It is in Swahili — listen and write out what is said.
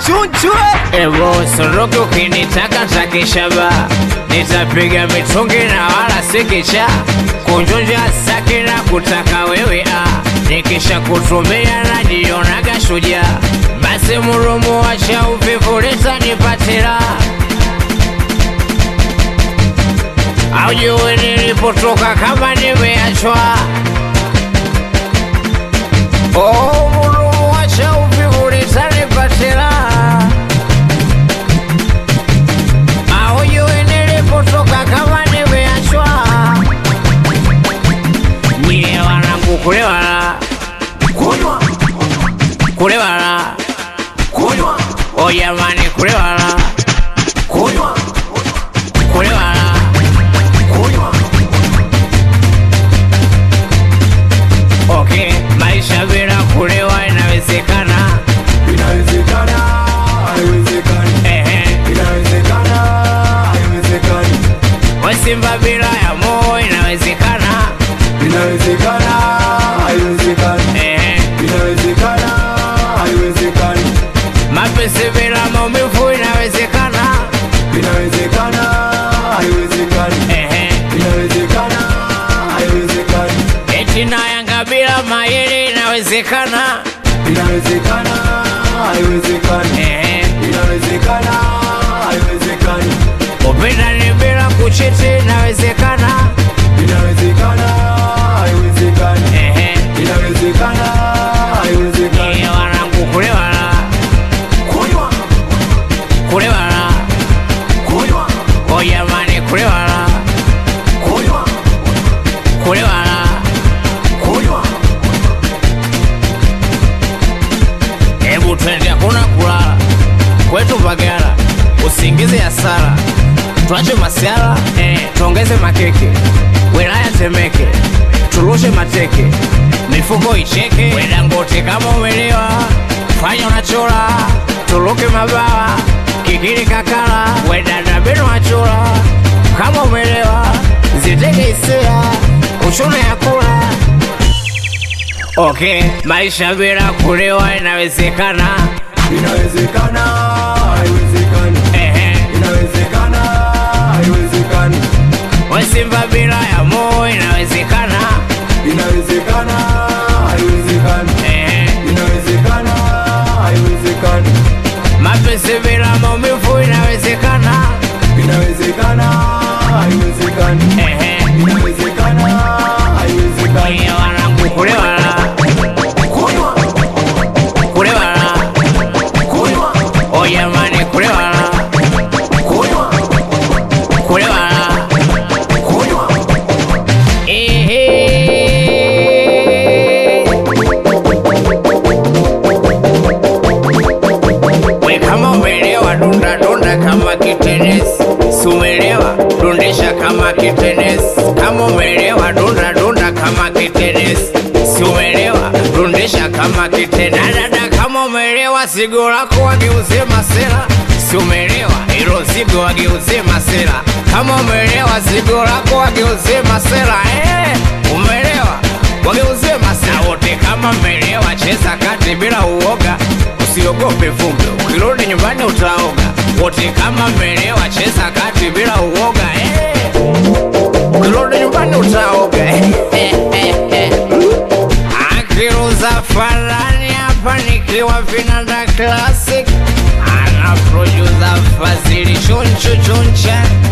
chunchwe Evo soroke ukinitaka takishaba nitapiga mitungi na wala sikicha kunjonja saki na kutaka wewe ah. nikisha kutumia najionaga shujaa basi murumu wacha uvivu leta nipatira aujue nilipotoka kama nimeachwa oh, murumu wacha uvivu leta nipatira aujue nilipotoka kama nimeachwa nyie wanangu kulewala kunywa kulewala kunywa o jamani kulewala kunywa kulewala kunywa okay maisha bila kulewa inawezekana inawezekana haiwezekani ehe inawezekana haiwezekani wasimba bila ya moo inawezekana inawezekana haiwezekani ehe inawezekana haiwezekani mapenzi bila maumivu inawezekana inawezekana haiwezekani ehe inawezekana haiwezekani eti na yanga bila mayele inawezekana inawezekana haiwezekani ehe inawezekana haiwezekani upendani bila kuchiti inawezekana inawezekana haiwezekani ehe inawezekana haiwezekani Nyie wanangu kulewala kunywa kulewala kunywa o jamani kulewala kunywa kulewala kunywa hebu twende hakuna kulala kwetu Mbagala usingize hasara twache masiala eh, tuongeze makeke wilaya Temeke turushe mateke mifuko icheke wedangote kama umelewa fanya unachola turuke mabawa kikili kakala wedada beno achola kama umelewa ziteke hisia uchune ya kula Okay, maisha bila kulewa inawezekana. inawezekana haiwezekani Ehe, inawezekana haiwezekani wasimba bila ya moo inawezekana. inawezekana haiwezekani Ehe, inawezekana haiwezekani mapenzi bila maumivu inawezekana. inawezekana haiwezekani Ehe, inawezekana haiwezekani nyie wanangu kulewala, kunywa kulewala, kunywa o jamani kulewala, kunywa kulewala. kunywa Ehe. We kama umelewa dunda dunda kama kitenesi, si umelewa dundisha kama kitenesi. Kama umelewa dunda dunda kama kitenesi, si umelewa dundisha kama kitenesi. Dada kama umelewa zigo lako wageuze masela, si umelewa ilo zigo wageuze masela. Kama umelewa zigo lako wageuze masela, eh, umelewa wageuze masela wote. Kama mmelewa cheza kati bila uoga usiogope vumbi, ukirudi nyumbani utaoga. Wote kama mmelewa, cheza kati bila uoga eh. Ukirudi nyumbani utaoga akiruza farani hapa nikiwa vinanda classic ana producer Fazili chunchu chuncha